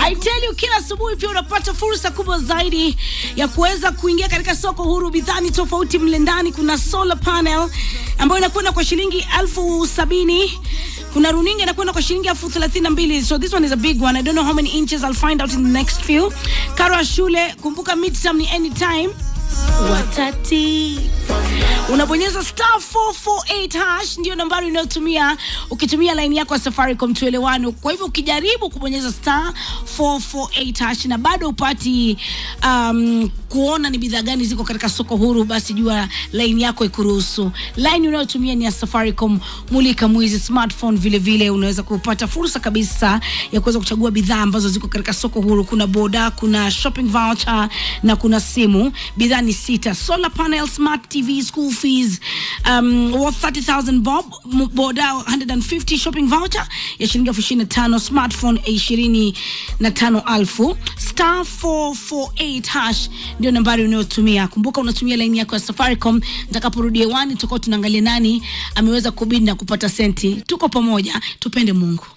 I tell you, kila asubuhi pia unapata fursa kubwa zaidi ya kuweza kuingia katika soko huru. Bidhaa tofauti mle ndani, kuna solar panel ambayo inakwenda kwa shilingi elfu sabini kuna runinga inakwenda kwa shilingi elfu thelathini na mbili so this one is a big one i don't know how many inches i'll find out in the next few karo ya shule kumbuka midterm ni anytime watati unabonyeza star 448 hash ndio nambari unayotumia ukitumia laini yako ya safaricom tuelewano kwa hivyo ukijaribu kubonyeza star 448 hash na bado upati um, kuona ni bidhaa gani ziko katika soko huru basi jua laini yako ikuruhusu laini unayotumia ni ya safaricom mulika mwizi smartphone vile vile unaweza kupata fursa kabisa ya kuweza kuchagua bidhaa ambazo ziko katika soko huru kuna boda kuna shopping voucher na kuna simu bidhaa ni sita solar panel smart tv school fees um, worth 30000 bob M- boda 150 shopping voucher ya shilingi elfu ishirini na tano smartphone ishirini na tano alfu star 448 hash ndio nambari unayotumia kumbuka unatumia laini yako ya safaricom nitakaporudi hewani tutakuwa tunaangalia nani ameweza kubidi na kupata senti tuko pamoja tupende mungu